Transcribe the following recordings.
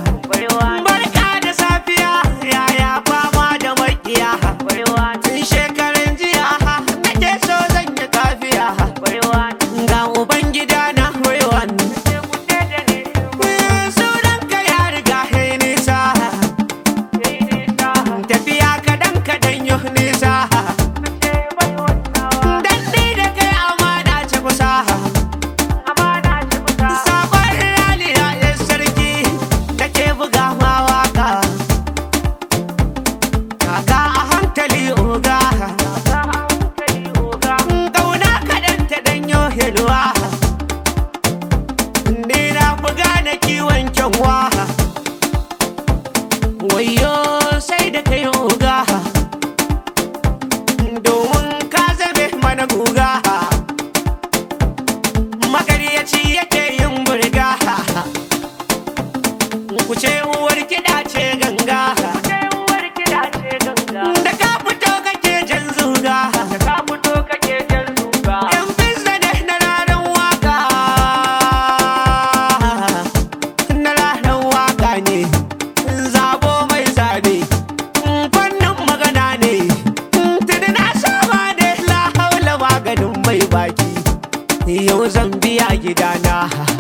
Barka da safiya yaya fama da makiya Tun shekaran jiya nake so zan yi kafiya Ga Ubangida na Rewan Sunanka ya riga ya nisa Tafiya kadan kadan yi nisa Daɗi da kai amana ce kusa Sabon raliya ya sarki da ke buga ma waka Kaka a hankali oga Ƙauna kaɗan ta ɗanyo hilwa Ni na buga na kiwon kyanwa Wayo sai da kai oga Domin ka zame mana guga Magaryaci yake yin burga Ku ce uwar kiɗa ce ganga Da ka fito kake jan zuga Yan bizza ne na ranar waka Na ranar waka ne Zabo mai zabe Fannin magana ne Tuni na saba ne La haula maganin mai baki Yau zan biya gidana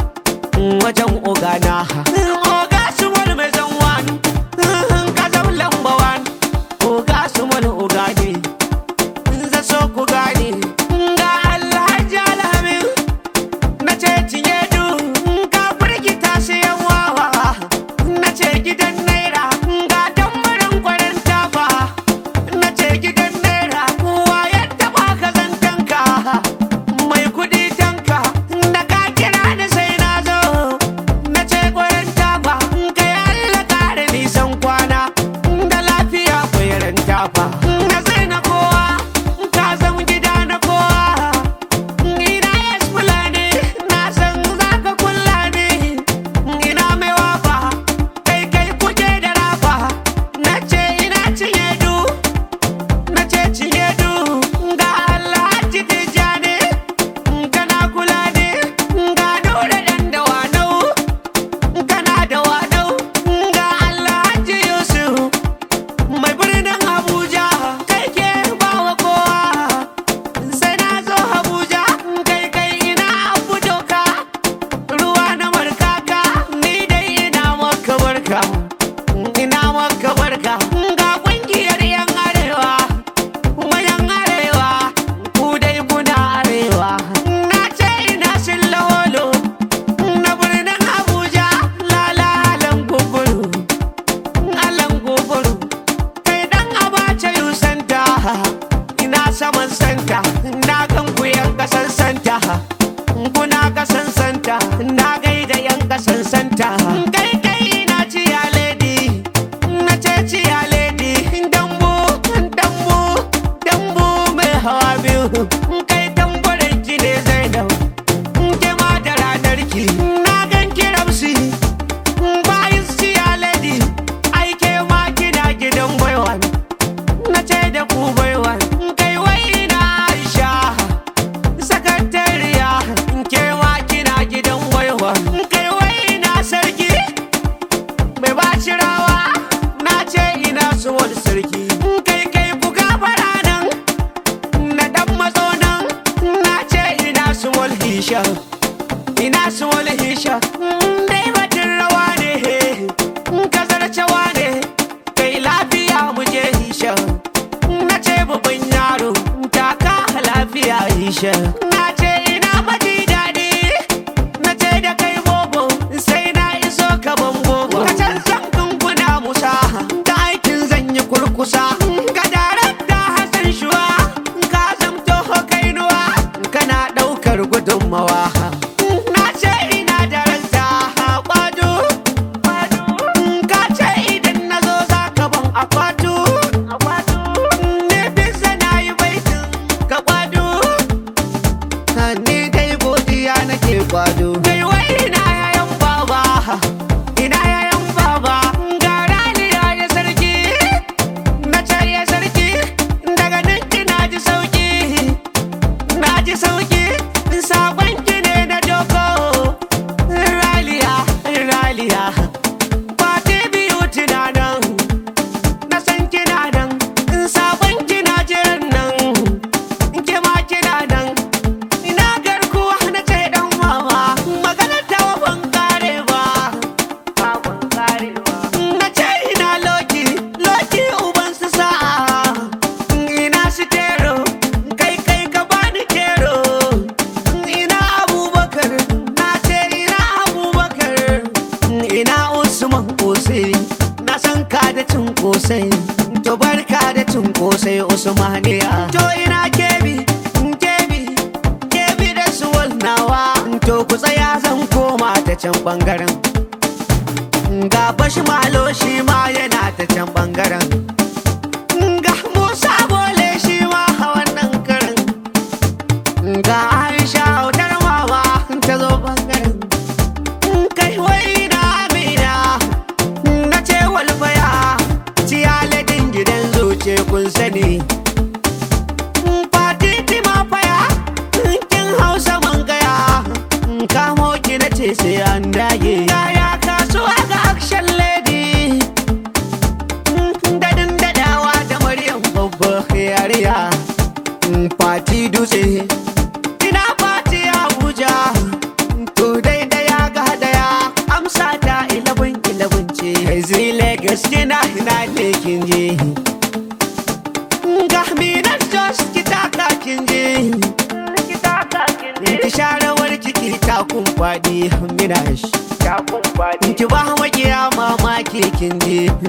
Wajen ogana Oga su wani mai zanwan Ka zama lamba wan Oga su wani oga ne za so ku gane ga alhaji alhamin na ce cinye du ga firgita siyan wawa na ce gidan naira ga tambarin kwarin tafa na ce gidan naira wa ya taba ka zantanka mai kudi tanka da ka kira ni sai na zo na ce kwarin tafa kai Allah kare nisan kwana da lafiya kwarin tafa na sai na kowa ka zama gida na kowa ina yes fulani na san za ka kula ne ina mai wafa kai kai kuke da rafa na ce ina cinye du na ce cinye du ga alhaji tijjani kana kula ne ga nura dan da wanau kana da wanau ga alhaji yusuf mai birnin abuja kai ke bawa kowa sai na zo abuja kai kai ina abu doka ruwa na markaka ni dai ina maka barka ina maka barka ga kungiyar yan arewa mayan arewa ku dai kuna arewa na ce ina sun lawolo na birnin abuja lalalan guguru alan guguru kai dan abace yu santa ina saman santa na gan ku yan kasan santa kuna kasan santa na gaida yan kasan santa kai kai ina ciya lady na ce ciya lady dambu dambu dambu mai hawa biyu kai tambarin ki ne zainab ke ma da ranar ki na gan kiramsi bayan siya lady aike ma kina gidan baiwa na ce da ku baiwa kai wai na aisha sakatariya ke ma kina gidan baiwa kai wai na sarki mai bashi rawa na ce ina su wani sarki kai kai ku gafara nan na dan matso nan na ce ina su wani hisha ina su wani hisha dai batun rawa ne kazarcewa ne kai lafiya mu je hisha na ce babban yaro taka lafiya hisha na ce ina maji daɗi na ce da kai bobo sai na iso ka bobo ka can san kunkuna musa da aikin zan yi kurkusa ga darakta hassan shuwa ka zamto kainuwa kana ɗaukar gudunmawa na ce ina da ranta kwado ka ce idan na zo za ka ban akwatu ne bisa na yi baitin ka kwado man kosai na san ka da cin kosai to barka da cin kosai usmaniya to ina kebi kebi kebi da suwal nawa to ku tsaya zan koma ta can bangaren ga bashi malo shi ma yana ta can bangaren ga musa bole shi ma a wannan karin ga aisha hautar mama ta zo bangaren kai wai na amina na ce walfaya ciyaladin gidan zuce kun sani fatiti ma faya kin hausa man gaya kamo ki na ce sai an dage yaya kasuwa ga action lady dadin dadawa da maryam babba yariya fati dutse ina fati abuja to dai daya ga daya amsa ta ilabin ilabin ce zile gaske na ina ne kin je ga minar jos ki taka kin je ki sharawar ciki ta kumfadi minash ki ba makiya mamaki kin je